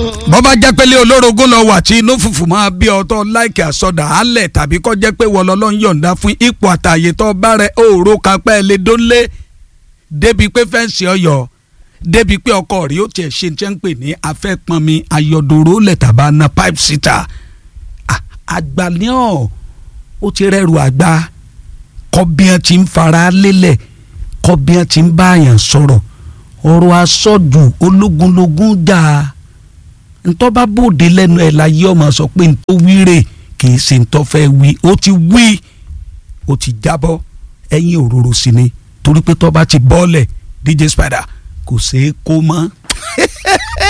bọ́ bá jẹ́ pé lé olórogún lọ wà tí inú fùfù máa bí ọtọ́ láìkì àsọdà álẹ̀ tàbí kọ́ jẹ́ pé wọ́n lọ́lọ́ ń yọ̀ǹda fún ipò àtàyè tó bá rẹ òòró kan pẹ́ lé dónlé débi pé fẹ́ǹsì ọyọ̀ débi pé ọkọ rí ó tiẹ̀ ṣe ń pè ní afẹ́pọnmi ayọ̀dòrò lẹ́tàbá na pipe sitter àgbà ní ọ̀ ó ti rẹ́rù àgbà kọ́bíọ́n ti ń fara lélẹ̀ kọ́bíọ́n ti ń bá àyàn sọ̀rọ̀ ọ̀rọ̀ asọ́jù ológunlógún jà ntọ́ bá bòde lẹ́nu ẹ̀ láyé ọmọ sọ pé ntọ́ wíre kì í ṣe ntọ́ fẹ́ wí ó ti wí ó ti jábọ́ ẹ̀yìn òróró sí ni torí pé tọ́ bá ti bọ́ọ̀lẹ̀ DJ Spider kò ṣeé kó mọ́